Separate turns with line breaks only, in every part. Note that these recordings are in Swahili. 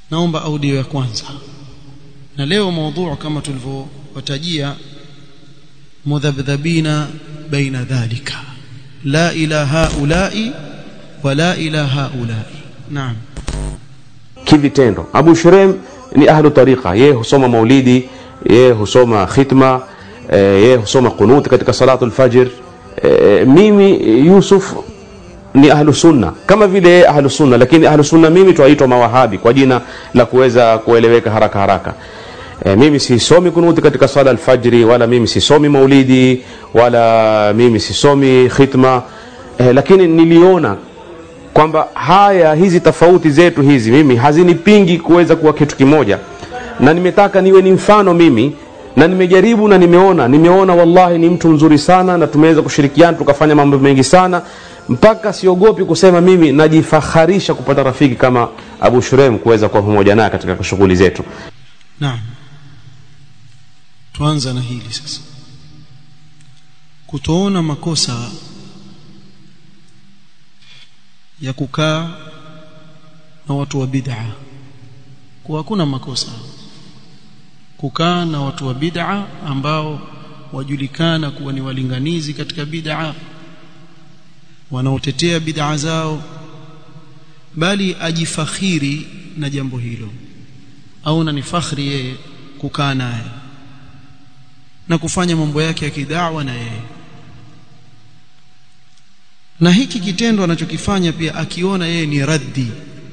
naomba audio ya kwanza na leo mada kama tulivyowatajia mudhabdhabina baina dhalika la ila haulai wala ila haulai naam
kivitendo Abu Shurem ni ahlu tariqa yeye husoma maulidi yeye husoma khitma eh, yeye husoma qunut katika salatu alfajr eh, mimi Yusuf ni ahlu sunna kama vile yeye ahlu sunna lakini ahlu sunna mimi twaitwa mawahabi kwa jina la kuweza kueleweka haraka haraka e, mimi sisomi kunuti katika sala alfajri wala mimi sisomi maulidi wala mimi sisomi khitma e, lakini niliona kwamba haya hizi tofauti zetu hizi mimi hazinipingi kuweza kuwa kitu kimoja na nimetaka niwe ni mfano mimi na nimejaribu na nimeona nimeona wallahi ni mtu mzuri sana na tumeweza kushirikiana tukafanya mambo mengi sana mpaka siogopi kusema mimi najifaharisha kupata rafiki kama Abu Shurem kuweza kuwa pamoja naye katika shughuli zetu
naam tuanza na hili sasa kutoona makosa ya kukaa na watu wa bid'a kwa hakuna makosa kukaa na watu wa bid'a ambao wajulikana kuwa ni walinganizi katika bid'a wanaotetea bid'a zao bali ajifakhiri na jambo hilo au na ni fakhri yeye kukaa naye na kufanya mambo yake ya kidawa na yeye na hiki kitendo anachokifanya pia akiona yeye ni raddi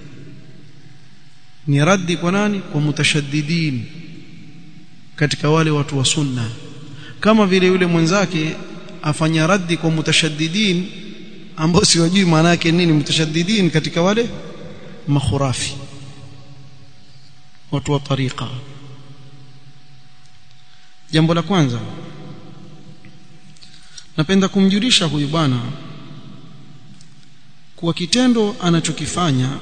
ni raddi kwa nani kwa mutashaddidin katika wale watu wa sunna kama vile yule mwenzake afanya raddi kwa mutashaddidin ambao siwajui maana yake nini mutashaddidin katika wale makhurafi watu wa tariqa jambo la kwanza napenda kumjulisha huyu bwana kuwa kitendo anachokifanya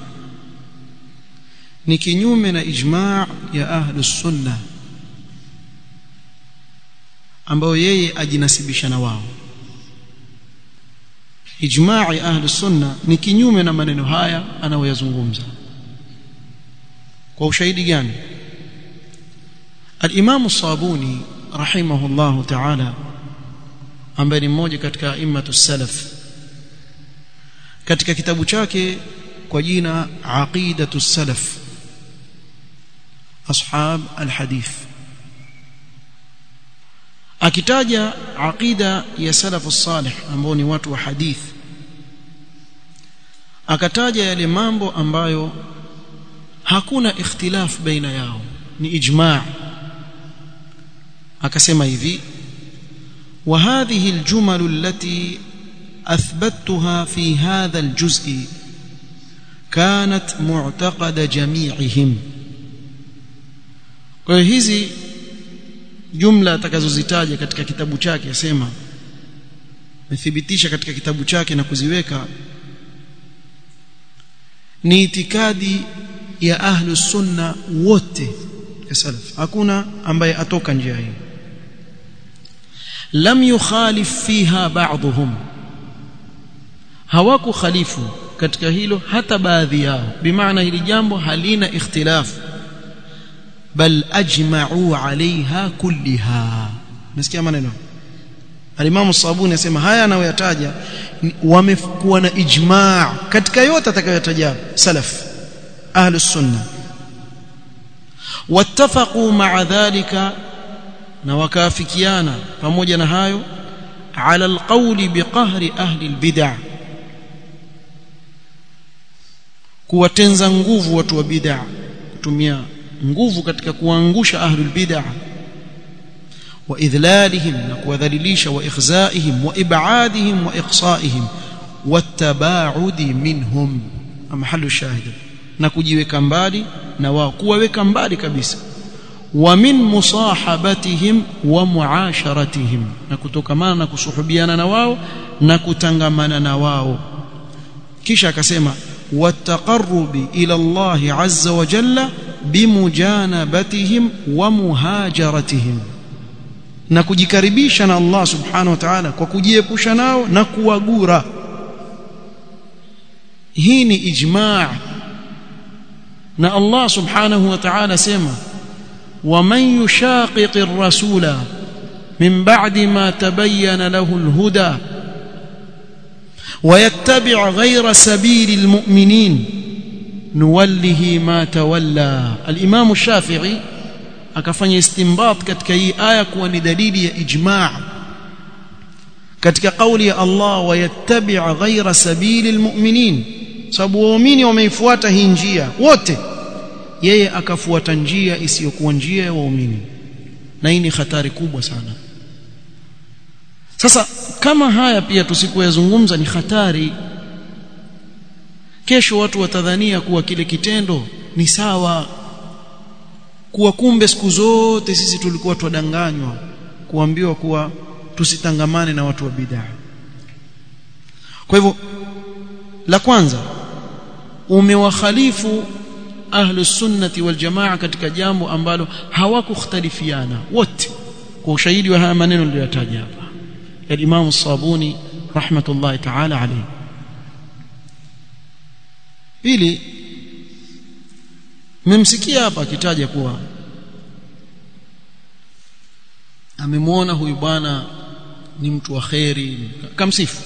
ni kinyume na ijma' ya ahlus sunna ambao yeye ajinasibisha na wao ijma' ya ahlus sunna ni kinyume na maneno haya anayoyazungumza kwa ushahidi gani al-Imam Sabuni rahimahullahu ta'ala ambaye ni mmoja katika a'immatu salaf katika kitabu chake kwa jina aqidatu salaf ashab alhadith akitaja aqida ya salafu salih ambao ni watu wa hadith akataja yale mambo ambayo hakuna ikhtilaf baina yao ni ijma' akasema hivi وهذه الجمل التي أثبتها في هذا الجزء كانت معتقد جميعهم kwa hizi jumla atakazozitaja katika kitabu chake asema methibitisha katika kitabu chake na kuziweka ni itikadi ya ahlu sunna wote ya salaf hakuna ambaye atoka njia hii lam yukhalif fiha ba'dhum hawaku khalifu katika hilo hata baadhi yao bimaana hili jambo halina ikhtilaf bal ajma'u 'alayha kulliha nasikia maneno Al-Imam Sabuni anasema haya anayoyataja wamekuwa na ijma' katika yote atakayotaja salaf ahlus sunna wattafaqu ma'a dhalika na wakaafikiana pamoja na hayo ala alqawli biqahri ahli albid'ah kuwatenza nguvu watu wa bid'ah kutumia nguvu katika kuangusha ahlul bid'ah wa idhlalihim na kuwadhalilisha wa ikhzaihim wa ib'adihim wa iqsaihim wattabaudi minhum mahalu shahid na kujiweka mbali na wao kuwaweka mbali kabisa wa min musahabatihim wa muasharatihim na kutokamana na kusuhubiana na wao na kutangamana na wao kisha akasema والتقرب إلى الله عز وجل بمجانبتهم ومهاجرتهم na kujikaribisha na Allah subhanahu wa ta'ala kwa kujiepusha nao na kuwagura hii ni ijma' na Allah subhanahu wa ta'ala sema ومن يشاقق الرسول من بعد ما تبين له الهدى ويتبع غير سبيل المؤمنين نوله ما تولى الإمام الشافعي akafanya istinbat katika hii aya kuwa ni dalili ya ijma' katika kauli ya Allah wayattabi' ghayra sabili almu'minin sababu waumini wameifuata hii njia wote yeye akafuata njia isiyokuwa njia ya waumini na hii ni hatari kubwa sana sasa kama haya pia tusipoyazungumza ni hatari kesho watu watadhania kuwa kile kitendo ni sawa kuwa kumbe siku zote sisi tulikuwa twadanganywa kuambiwa kuwa tusitangamane na watu wa bid'a kwa hivyo la kwanza umewakhalifu ahlu sunnati wal jamaa katika jambo ambalo hawakukhtalifiana wote kwa ushahidi wa haya maneno niliyotaja hapa ya Imam Sabuni rahmatullahi ta'ala alayhi pili mmemsikia hapa akitaja kuwa amemwona huyu bwana ni mtu wa kheri kamsifu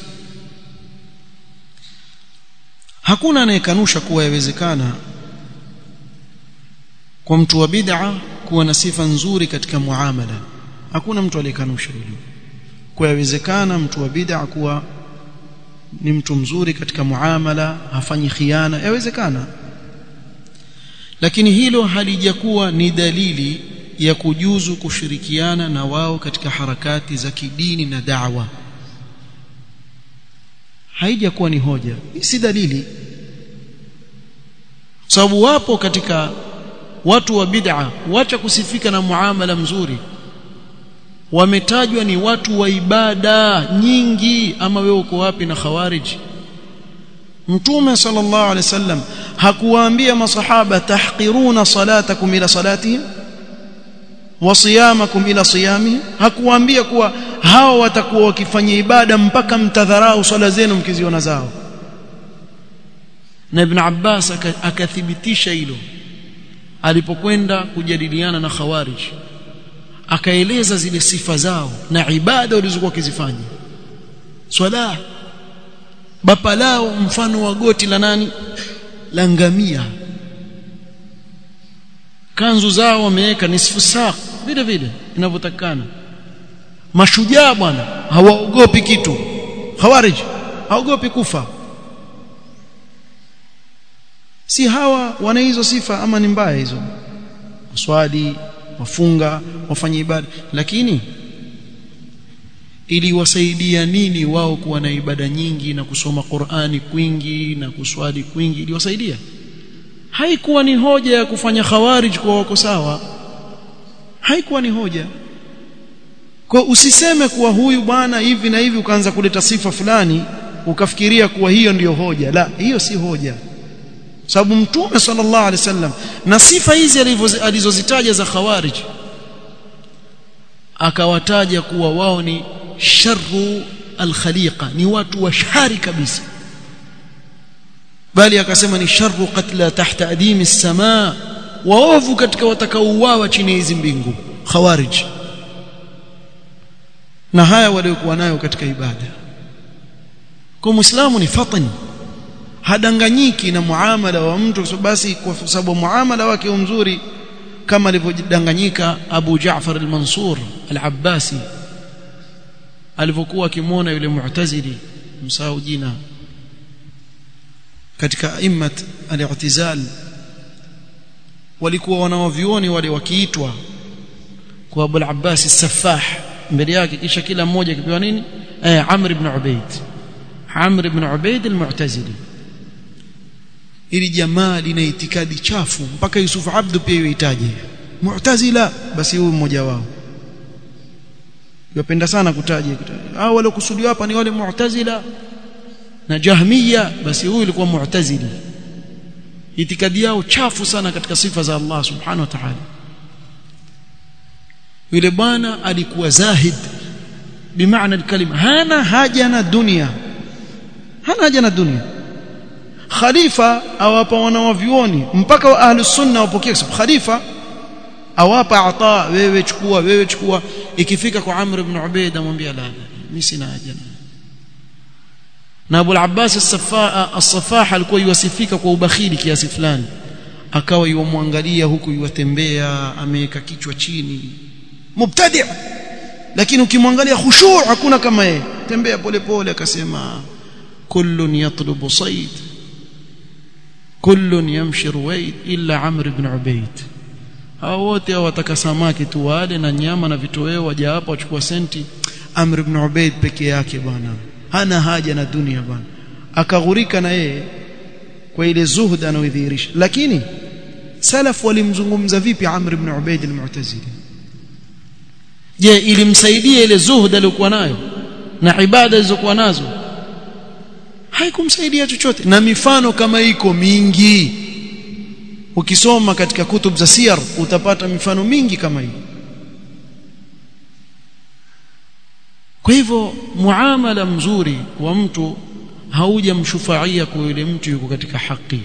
hakuna anayekanusha kuwa yawezekana kwa mtu wa bid'a kuwa na sifa nzuri katika muamala hakuna mtu aliyekanusha hilo kwa yawezekana mtu wa bid'a kuwa ni mtu mzuri katika muamala hafanyi khiana yawezekana lakini hilo halijakuwa ni dalili ya kujuzu kushirikiana na wao katika harakati za kidini na da'wa haijakuwa ni hoja si dalili sababu wapo katika watu wa bid'a wacha kusifika na muamala mzuri wametajwa ni watu wa ibada nyingi ama wewe uko wapi na khawarij mtume sallallahu alaihi wasallam hakuwaambia masahaba tahqiruna salatakum ila salatihim wa siyamakum ila siyamihim hakuwaambia kuwa hao watakuwa wakifanya ibada mpaka mtadharau swala zenu mkiziona zao na ibn Abbas akathibitisha hilo alipokwenda kujadiliana na khawarij akaeleza zile sifa zao na ibada walizokuwa wakizifanya swala bapa lao mfano wa goti la nani la ngamia kanzu zao wameweka nisfu saa vile vile inavyotakana mashujaa bwana hawaogopi kitu khawarij haogopi kufa si hawa wana hizo sifa ama ni mbaya hizo swali wafunga wafanye ibada lakini iliwasaidia nini wao kuwa na ibada nyingi na kusoma Qur'ani kwingi na kuswali kwingi iliwasaidia haikuwa ni hoja ya kufanya khawarij kwa wako sawa haikuwa ni hoja kwa usiseme kuwa huyu bwana hivi na hivi ukaanza kuleta sifa fulani ukafikiria kuwa hiyo ndiyo hoja la hiyo si hoja sababu mtume sallallahu alaihi wasallam na sifa hizi alizozitaja za khawarij akawataja kuwa wao ni sharru alkhaliqa ni watu wa shari kabisa bali akasema ni sharru qatla tahta adimi as-samaa waovu katika watakaouawa chini ya hizi mbingu khawarij na haya waliokuwa nayo katika ibada kwa muislamu ni fatani hadanganyiki na muamala wa mtu basi kwa sababu muamala wake mzuri kama alivyodanganyika Abu Jaafar al-Mansur al-Abbasi alivyokuwa akimwona yule mu'tazili msahau jina katika immat al-i'tizal walikuwa wanawavioni wale wakiitwa kwa Abu al-Abbas as-Saffah mbele yake kisha kila mmoja akipewa nini eh Amr ibn Ubayd Amr ibn Ubayd al-Mu'tazili ili jamaa lina itikadi chafu mpaka Yusuf Abdu pia yuhitaji Mu'tazila basi huyu mmoja wao yapenda sana kutaja hao wale kusudiwa hapa ni wale Mu'tazila na Jahmiya basi huyu alikuwa Mu'tazili itikadi yao chafu sana katika sifa za Allah subhanahu wa ta'ala yule bwana alikuwa zahid bimaana kalima hana haja na dunia hana haja na dunia khalifa awapa wanawavyuoni mpaka wa ahlus sunna wapokee sababu khalifa awapa ata wewe chukua wewe chukua ikifika kwa Amr ibn Ubayd amwambia la la mimi sina haja na Abu al-Abbas as-Saffaa as-Saffah alikuwa yuwasifika kwa ubakhili kiasi fulani akawa yuwamwangalia huku yuwatembea ameweka kichwa chini mubtadi' lakini ukimwangalia khushu' hakuna kama yeye tembea polepole akasema kullun yatlubu sayd kullun yamshi ruwaid illa Amr ibn Ubayd hao wote wataka samaki tu wale na nyama na vitoweo waje hapa wachukua senti Amr ibn Ubayd peke yake bwana hana haja na dunia bwana akaghurika na yeye kwa ile zuhud anaodhihirisha lakini salaf walimzungumza vipi Amr ibn Ubayd al-Mu'tazili je ilimsaidia ile zuhud aliyokuwa nayo na ibada zilizokuwa nazo haikumsaidia chochote na mifano kama iko mingi ukisoma katika kutub za siyar utapata mifano mingi kama hii kwa hivyo muamala mzuri wa mtu haujamshufaia kwa yule mtu yuko katika haki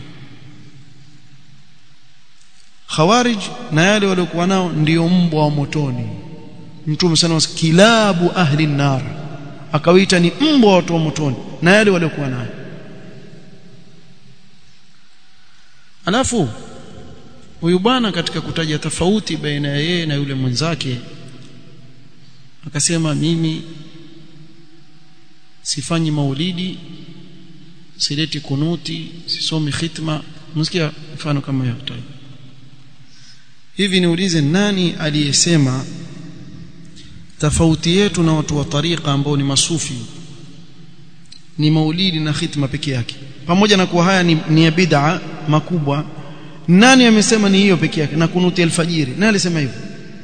khawarij na yale waliokuwa nao ndio mbwa wa motoni mtume sana kilabu ahli nar akawaita ni mbwa wa watu wa motoni na yale waliokuwa nayo alafu huyu bwana katika kutaja tofauti baina ya yeye na yule mwenzake akasema mimi sifanyi maulidi sileti kunuti sisomi khitma msikia mfano kama hiyo hivi niulize nani aliyesema tofauti yetu na watu wa tariqa ambao ni masufi ni maulidi na khitma peke yake pamoja na kuwa haya ni, ni ya bid'a makubwa nani amesema ni hiyo peke yake na kunuti alfajiri nani alisema hivyo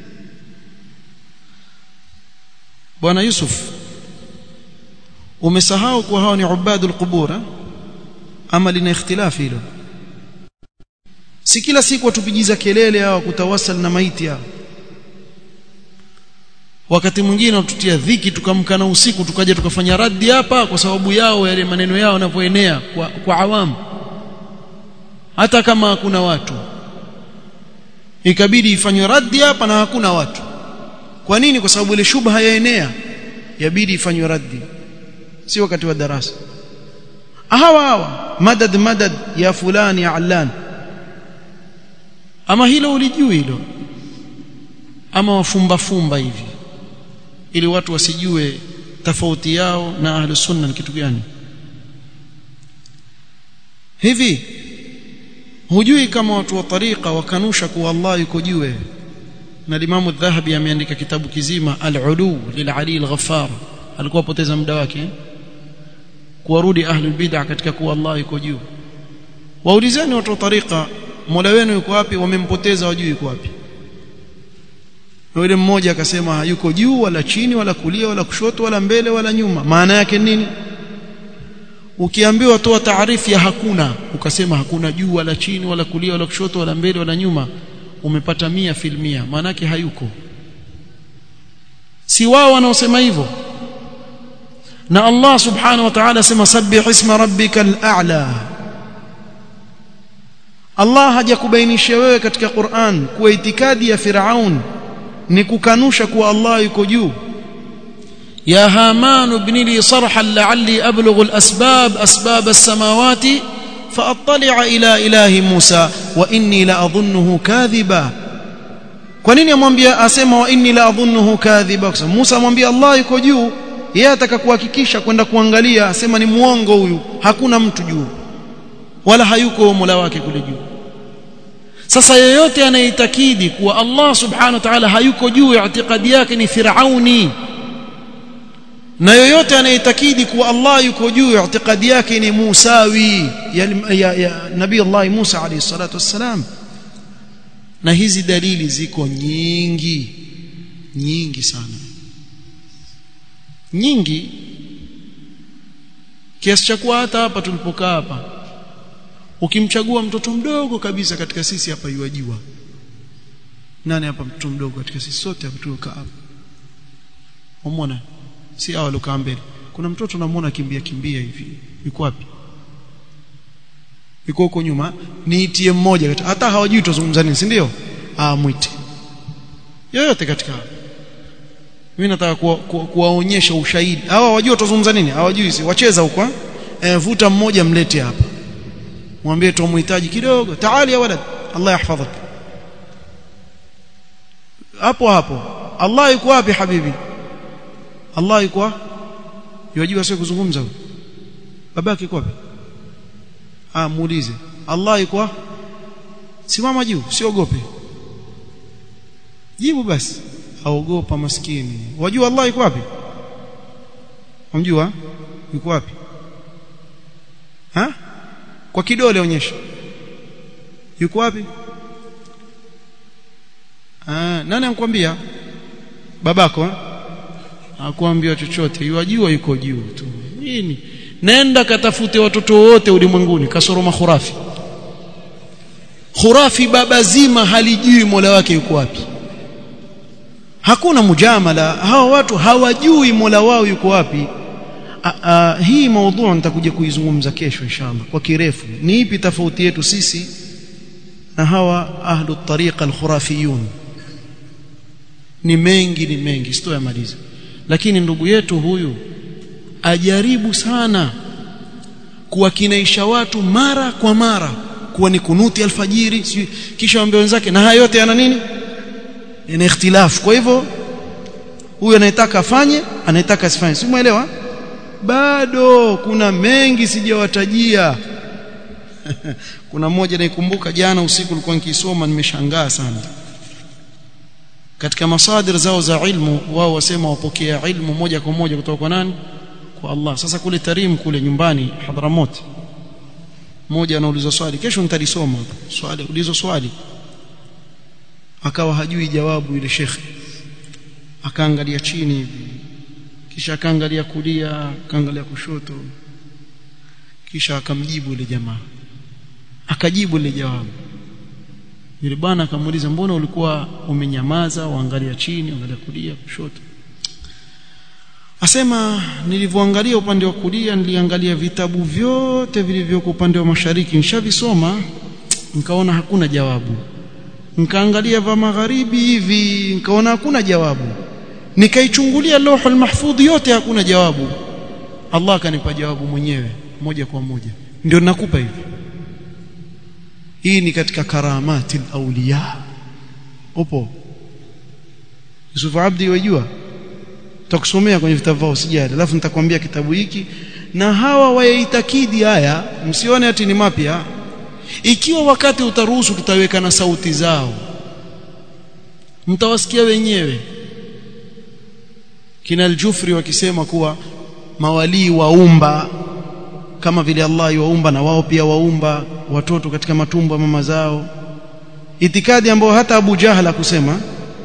bwana Yusuf umesahau kuwa hao ni ubadul qubur ama lina ikhtilafi hilo si kila siku watupigiza kelele hao kutawasal na maiti hao wakati mwingine watutia dhiki tukamkana usiku tukaja tukafanya raddi hapa kwa sababu yao yale maneno yao yanavyoenea kwa, kwa awamu hata kama hakuna watu ikabidi ifanywe raddi hapa na hakuna watu kwa nini kwa sababu ile shubha yaenea yabidi ifanywe raddi si wakati wa darasa hawa hawa madad madad ya fulani ya allan ama hilo ulijui hilo ama wafumba fumba hivi ili watu wasijue tofauti yao na ahlus sunna ni kitu gani hivi hujui kama watu wa tariqa wakanusha kuwa Allah yuko juu na Imam Adh-Dhahabi ameandika kitabu kizima Al-Ulu lil-Ali al-Ghaffar alikuwa poteza muda wake kuwarudi ahlul bid'ah katika kuwa Allah yuko juu waulizeni watu wa tariqa Mola wenu yuko wapi wamempoteza wajui yuko wapi yule mmoja akasema hayuko juu wala chini wala kulia wala kushoto wala mbele wala nyuma maana yake nini ukiambiwa toa taarifu ya hakuna ukasema hakuna juu wala chini wala kulia wala kushoto wala mbele wala nyuma umepata mia filmia maana yake hayuko si wao wanaosema hivyo na Allah subhanahu wa ta'ala sema sabbih isma rabbikal a'la Allah hajakubainisha wewe katika Qur'an kuwa itikadi ya Firaun ni kukanusha kuwa Allah yuko juu يا هامان ابن لي صرحا لعلي أبلغ الأسباب أسباب السماوات فأطلع إلى إله موسى وإني لأظنه كاذبا kwa nini amwambia asema wa inni la adhunnuhu kadhiba kwa Musa amwambia Allah yuko juu yeye ataka kuhakikisha kwenda kuangalia asema ni muongo huyu hakuna mtu juu wala hayuko Mola wake kule juu sasa yeyote anayeitakidi kuwa Allah subhanahu wa ta'ala hayuko juu itikadi yake ni firauni na yoyote anayeitakidi kuwa Allah yuko juu itikadi yake ni Musawi ya, ya, ya Nabii Allah Musa alayhi salatu wassalam na hizi dalili ziko nyingi nyingi sana nyingi kiasi cha kuwa hata hapa tulipokaa hapa ukimchagua mtoto mdogo kabisa katika sisi hapa yuajiwa nani hapa mtoto mdogo katika sisi sote hapa tuliokaa hapa umeona si hao waliokaa mbele kuna mtoto namuona kimbia kimbia hivi yuko wapi yuko huko nyuma niitie mmoja kati hata hawajui tuzungumza nini si ndio ah mwite yoyote katika mimi nataka kuwaonyesha kuwa, kuwa ushahidi hawa wajua tuzungumza nini hawajui si wacheza huko eh vuta mmoja mlete hapa mwambie tumuhitaji kidogo taali ya walad Allah yahfadhak hapo hapo Allah yuko wapi habibi Allah yuko yajua sio kuzungumza babake yuko wapi ah muulize Allah yuko simama juu siogope jibu basi aogopa maskini wajua Allah yuko wapi unamjua yuko wapi ha kwa kidole onyesha yuko wapi ah nani anakuambia babako hakuambia chochote yajua yuko juu tu nini nenda katafute watoto wote ulimwenguni kasoro makhurafi khurafi baba zima halijui mola wake yuko wapi hakuna mujamala hawa watu hawajui mola wao yuko wapi a, a, hii maudhu nitakuja kuizungumza kesho inshallah kwa kirefu ni ipi tofauti yetu sisi na hawa ahlu tariqa alkhurafiyun ni mengi ni mengi sitoyamaliza lakini ndugu yetu huyu ajaribu sana kuwakinaisha watu mara kwa mara kuwa ni kunuti alfajiri kisha waambie wenzake na haya yote yana nini yana ikhtilafu kwa hivyo huyu anayetaka afanye anayetaka asifanye si muelewa bado kuna mengi sijawatajia kuna mmoja naikumbuka jana usiku nilikuwa nikisoma nimeshangaa sana katika masadir zao za ilmu wao wasema wapokea ilmu moja kwa moja kutoka kwa nani kwa Allah sasa kule Tarim kule nyumbani Hadramot mmoja anauliza swali kesho nitalisoma swali ulizo swali akawa hajui jawabu ile shekhe akaangalia chini hivi kisha akaangalia kulia akaangalia kushoto kisha akamjibu ile jamaa akajibu ile jawabu yule bwana akamuuliza mbona ulikuwa umenyamaza waangalia chini waangalia kulia kushoto asema nilivyoangalia upande wa kulia niliangalia vitabu vyote vilivyoko upande wa mashariki nishavisoma nikaona hakuna jawabu nikaangalia vya magharibi hivi nikaona hakuna jawabu nikaichungulia lauhul mahfudh yote hakuna jawabu Allah akanipa jawabu mwenyewe moja kwa moja ndio nakupa hivi hii ni katika karamati auliya upo Yusuf Abdi wajua tutakusomea kwenye vitabu vao sijali alafu nitakwambia kitabu hiki na hawa wayaitakidi haya msione ati ni mapya ikiwa wakati utaruhusu tutaweka na sauti zao mtawasikia wenyewe kina al-Jufri wakisema kuwa mawalii waumba kama vile Allah yuwaumba na wao pia waumba watoto katika matumbo ya mama zao itikadi ambayo hata Abu Jahla kusema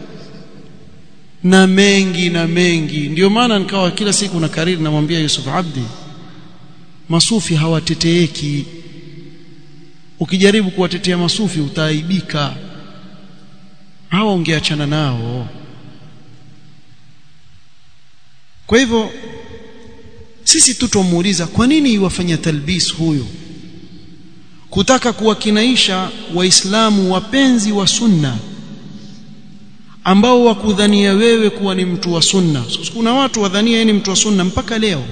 na mengi na mengi ndio maana nikawa kila siku na kariri namwambia Yusuf Abdi masufi hawateteeki ukijaribu kuwatetea masufi utaaibika hawa ungeachana nao kwa hivyo sisi tutomuuliza kwa nini iwafanya talbis huyo kutaka kuwakinaisha waislamu wapenzi wa sunna ambao wakudhania wewe kuwa ni mtu wa sunna so, kuna watu wadhania yeye ni mtu wa sunna mpaka leo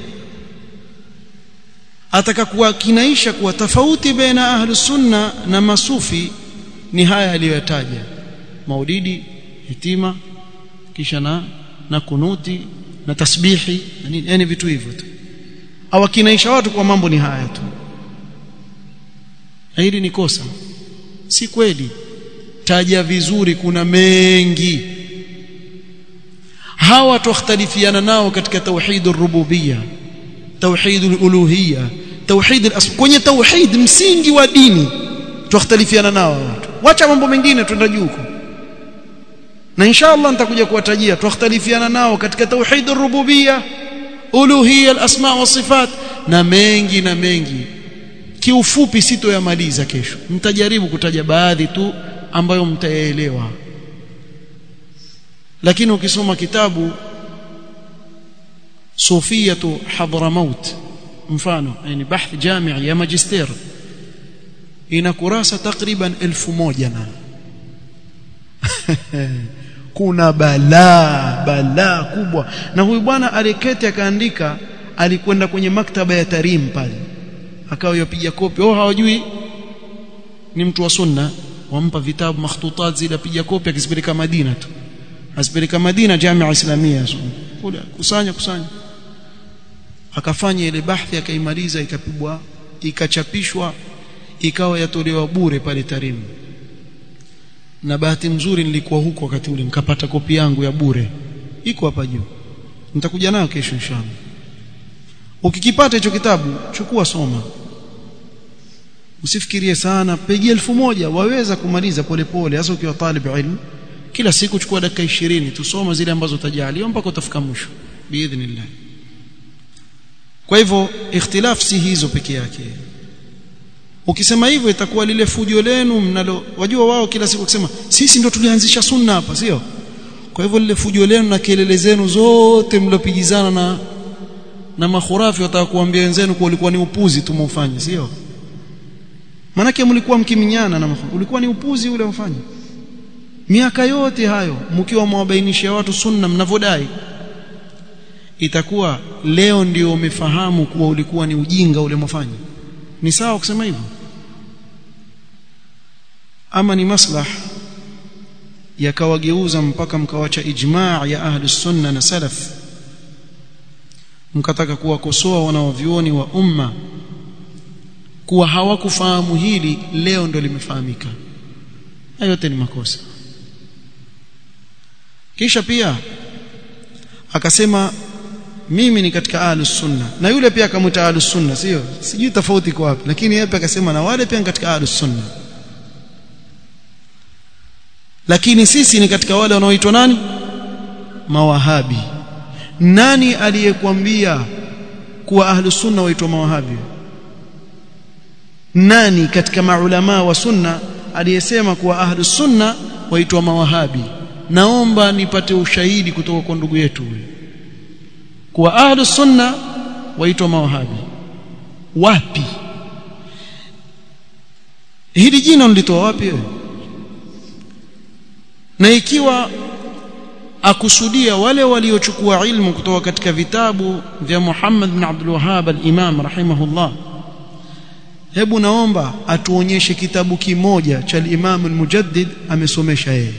ataka kuwakinaisha kuwa tofauti baina ahlu sunna na masufi ni haya aliyoyataja maulidi hitima kisha na na kunuti na tasbihi na nini yani vitu hivyo tu awakinaisha watu kwa mambo ni haya tu na hili ni kosa si kweli taja vizuri kuna mengi hawa tukhtalifiana nao katika tauhid ar-rububiyya tauhid al-uluhiyya tauhid al kwenye tauhid msingi wa dini tukhtalifiana nao watu wacha mambo mengine twenda juu huko na inshallah nitakuja kuwatajia tukhtalifiana nao katika tauhid ar-rububiyya uluhiyya al-asma wa sifat na mengi na mengi kiufupi sitoyamaliza kesho mtajaribu kutaja baadhi tu ambayo mtayaelewa lakini ukisoma kitabu Sufiyatu Hadramaut mfano yani bahth jami' ya magister ina kurasa takriban elfu moja na kuna balaa balaa kubwa na huyu bwana aliketi akaandika alikwenda kwenye maktaba ya Tarim pale akawa yapiga kopi oh hawajui ni mtu wa sunna wampa vitabu makhtutat zile apiga kopi akizipeleka Madina tu asipeleka Madina Jamia Islamia kule kusanya kusanya akafanya ile bahthi akaimaliza ikapigwa ikachapishwa ikawa yatolewa bure pale Tarim na bahati nzuri nilikuwa huko wakati ule nikapata kopi yangu ya bure iko hapa juu nitakuja nayo kesho inshallah ukikipata hicho kitabu chukua soma usifikirie sana peji elfu moja waweza kumaliza polepole hasa ukiwa talib ilmu kila siku chukua dakika 20 tusoma zile ambazo utajaliwa mpaka utafika mwisho biidhnillah kwa hivyo ikhtilaf si hizo peke yake ukisema hivyo itakuwa lile fujo lenu mnalo wajua wao kila siku kusema sisi ndo tulianzisha sunna hapa sio kwa hivyo lile fujo lenu na kelele zenu zote mlopigizana na na makhurafi wataka kuambia wenzenu kwa ulikuwa ni upuzi tumeufanya sio manake mlikuwa mkiminyana na makhurafi ulikuwa ni upuzi ule mfanya miaka yote hayo mkiwa mwabainishia watu sunna mnavodai itakuwa leo ndio umefahamu kuwa ulikuwa ni ujinga ule mfanya ni sawa kusema hivyo ama ni maslah yakawageuza mpaka mkawacha ijmaa ya ahli sunna na salaf mkataka kuwakosoa wanaovyuoni wa umma kuwa hawakufahamu hili leo ndo limefahamika hayo yote ni makosa kisha pia akasema mimi ni katika ahlus sunna na yule pia akamwita ahlus sunna sio sijui tofauti kwa wapi lakini yeye pia akasema na wale pia katika ahlus sunna lakini sisi ni katika wale wanaoitwa nani mawahabi nani aliyekwambia kuwa ahlus sunna waitwa mawahabi nani katika maulama wa sunna aliyesema kuwa ahlus sunna waitwa mawahabi naomba nipate ushahidi kutoka kwa ndugu yetu huyu kuwa ahlus sunna waitwa mawahabi wapi hili jina mlitoa wapi wewe na ikiwa akusudia wale waliochukua ilmu kutoka katika vitabu vya Muhammad bin Abdul Wahhab al-Imam rahimahullah hebu naomba atuonyeshe kitabu kimoja cha al-Imam al-Mujaddid amesomesha yeye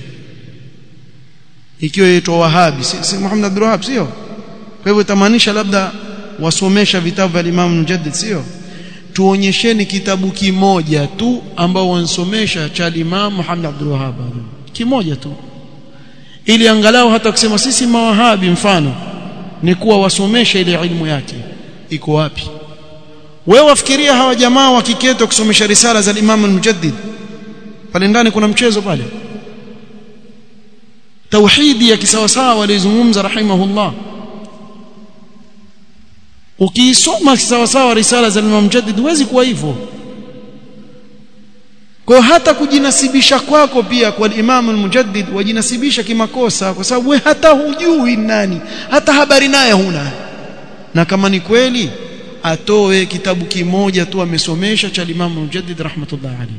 ikiwa yaitwa Wahabi si, si Muhammad Abdul Wahhab sio kwa hivyo tamaanisha labda wasomesha vitabu vya Imam Mujaddid sio tuonyesheni kitabu kimoja tu ambao wansomesha cha Imam Muhammad Abdul Wahhab kimoja tu ili angalau hata kusema sisi mawahabi mfano ni kuwa wasomesha ile ilmu yake iko wapi wewe wafikiria hawa jamaa wakiketwa kusomesha risala za Imam al-Mujaddid pale ndani kuna mchezo pale tauhidi ya kisawasawa walizungumza rahimahullah ukiisoma kisawasawa risala za Imam Mujaddid huwezi kuwa hivyo kwa hata kujinasibisha kwako pia kwa Imam al-Mujaddid wajinasibisha kimakosa kwa sababu wewe hata hujui nani hata habari naye huna na kama ni kweli atoe kitabu kimoja tu amesomesha cha Imam al-Mujaddid rahmatullah alayhi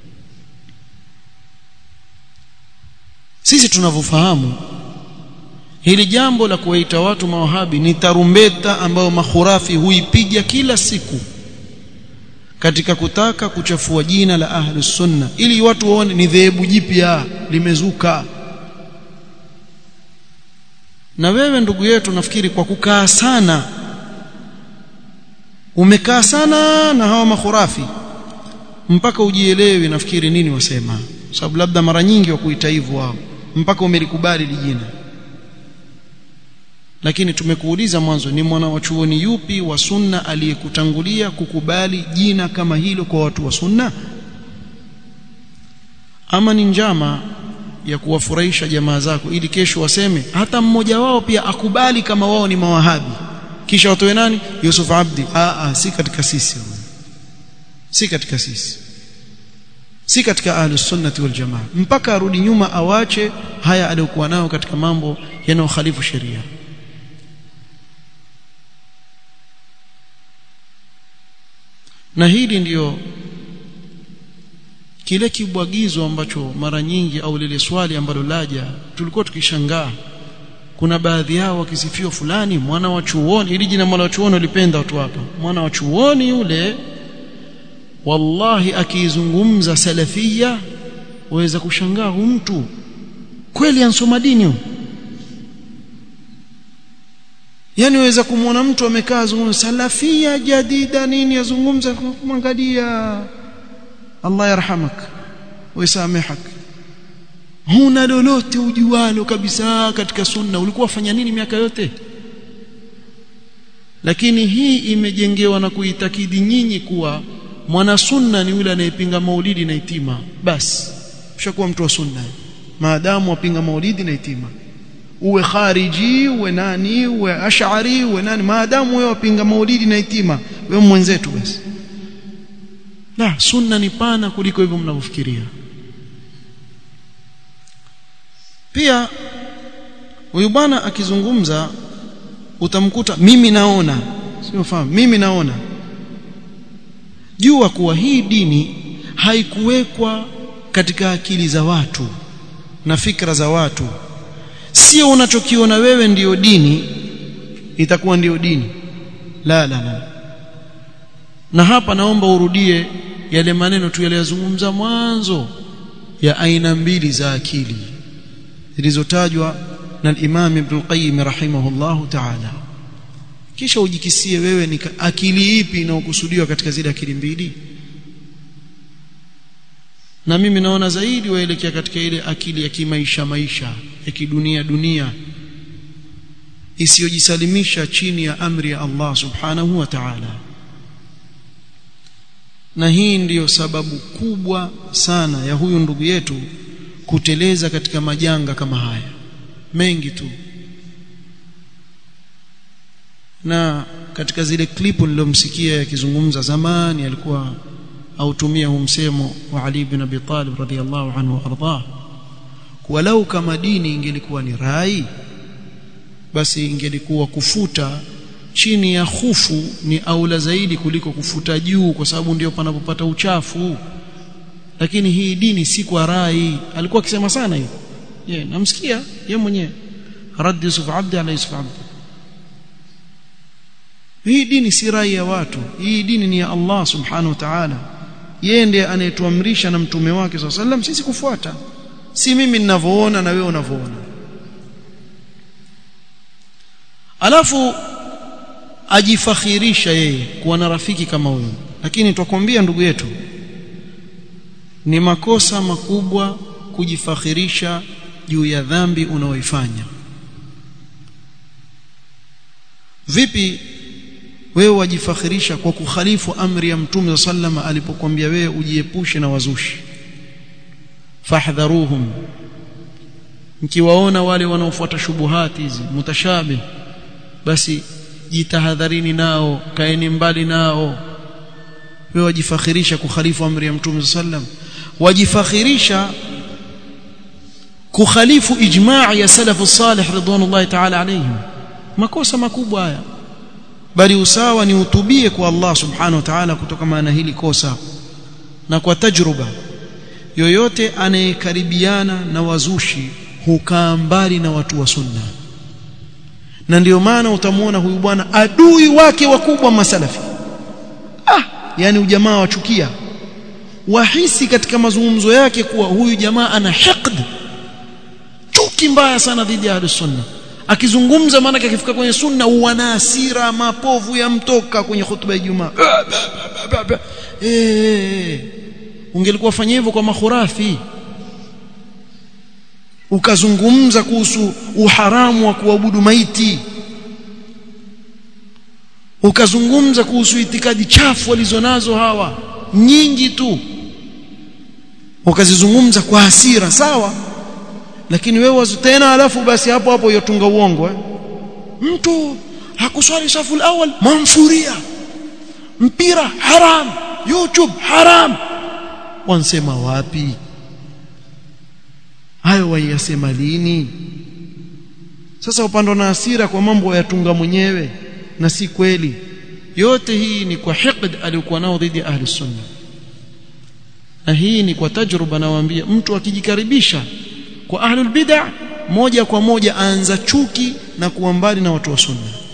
sisi tunavyofahamu hili jambo la kuwaita watu mawahabi ni tarumbeta ambayo makhurafi huipiga kila siku katika kutaka kuchafua jina la ahlus sunna ili watu waone ni dhehebu jipya limezuka na wewe ndugu yetu nafikiri kwa kukaa sana umekaa sana na hawa makhurafi mpaka ujielewi nafikiri nini wasema sababu labda mara nyingi wakuita hivyo wao mpaka umelikubali lijina lakini tumekuuliza mwanzo ni mwana wa chuoni yupi wa sunna aliyekutangulia kukubali jina kama hilo kwa watu wa sunna ama ni njama ya kuwafurahisha jamaa zako ili kesho waseme hata mmoja wao pia akubali kama wao ni mawahabi kisha watoe nani Yusuf Abdi a a si katika sisi si katika sisi si katika ahlus sunnati wal jamaa mpaka arudi nyuma awache haya aliyokuwa nayo katika mambo yanayokhalifu sheria na hili ndiyo kile kibwagizo ambacho mara nyingi au lile swali ambalo laja tulikuwa tukishangaa kuna baadhi yao wakisifiwa fulani mwana wa chuoni ili jina mwana wa chuoni ulipenda watu hapa mwana wa chuoni yule wallahi akiizungumza salafia waweza kushangaa huyu mtu kweli ansoma dini huyu yani waweza kumwona mtu amekaa zungumza salafia jadida nini yazungumza kumwangalia Allah yarhamak wisamehak huna lolote ujualo kabisa katika sunna ulikuwa fanya nini miaka yote lakini hii imejengewa na kuitakidi nyinyi kuwa mwana sunna ni yule anayepinga maulidi na itima basi ushakuwa mtu wa sunna maadamu wapinga maulidi na itima uwe khariji uwe nani uwe ash'ari uwe nani maadamu wewe wapinga maulidi na itima wewe mwenzetu basi la sunna ni pana kuliko hivyo mnavyofikiria pia huyu bwana akizungumza utamkuta mimi naona sio fahamu mimi naona jua kuwa hii dini haikuwekwa katika akili za watu na fikra za watu sio unachokiona wewe ndiyo dini itakuwa ndiyo dini la la la na hapa naomba urudie yale maneno tu yaliyozungumza mwanzo ya aina mbili za akili zilizotajwa na Imam Ibn Qayyim rahimahullahu ta'ala kisha ujikisie wewe ni akili ipi inayokusudiwa katika zile akili mbili na mimi naona zaidi waelekea katika ile akili ya kimaisha maisha ya kidunia dunia isiyojisalimisha chini ya amri ya Allah subhanahu wa ta'ala na hii ndiyo sababu kubwa sana ya huyu ndugu yetu kuteleza katika majanga kama haya mengi tu na katika zile klipu nilomsikia yakizungumza zamani alikuwa autumia huu msemo wa Ali ibn Abi Talib radhiyallahu anhu ardah walau kama dini ingelikuwa ni rai basi ingelikuwa kufuta chini ya hufu ni aula zaidi kuliko kufuta juu kwa sababu ndio panapopata uchafu lakini hii dini si kwa rai alikuwa akisema sana hiyo yeah, namsikia yeye mwenyewe raddi Yusuf Abdi ala Yusuf Abdi hii dini si rai ya watu hii dini ni ya Allah subhanahu wa ta'ala yeye ndiye anayetuamrisha na mtume wake swalla sallam sisi kufuata si mimi ninavyoona na wewe unavyoona alafu ajifakhirisha yeye kuwa na rafiki kama huyo lakini twakwambia ndugu yetu ni makosa makubwa kujifakhirisha juu ya dhambi unaoifanya vipi wewe wajifakhirisha kwa kukhalifu amri ya mtume sallama alipokuambia wewe ujiepushe na wazushi fahdharuhum mkiwaona wale wanaofuata shubuhati hizi mutashabi basi jitahadharini nao kaeni mbali nao wewe wajifakhirisha kukhalifu amri ya mtume sallam wajifakhirisha kukhalifu ijma' ya salafu salih ridwanullahi ta'ala alayhim makosa makubwa haya bali usawa ni utubie kwa Allah subhanahu wa ta'ala kutokana na hili kosa na kwa tajruba yoyote anayekaribiana na wazushi hukaa mbali na watu wa sunna na ndio maana utamwona huyu bwana adui wake wakubwa masalafi ah yani ujamaa wachukia wahisi katika mazungumzo yake kuwa huyu jamaa ana hiqd chuki mbaya sana dhidi ya ahlus sunna akizungumza maana akifika kwenye sunna wana hasira mapovu yamtoka kwenye hutuba ya Ijumaa eh ungelikuwa fanya hivyo kwa makhurafi ukazungumza kuhusu uharamu wa kuabudu maiti ukazungumza kuhusu itikadi chafu walizonazo hawa nyingi tu ukazizungumza kwa hasira sawa lakini wewe tena alafu basi hapo hapo yotunga uongo eh? mtu hakuswali safu al-awwal manfuria mpira haram youtube haram wansema wapi hayo waiyasema lini sasa upando na hasira kwa mambo yatunga mwenyewe na si kweli yote hii ni kwa hiqd aliyokuwa nao dhidi ya ahli sunna na hii ni kwa tajruba nawaambia mtu akijikaribisha kwa ahlul bid'ah moja kwa moja aanza chuki na kuwa mbali na watu wa sunna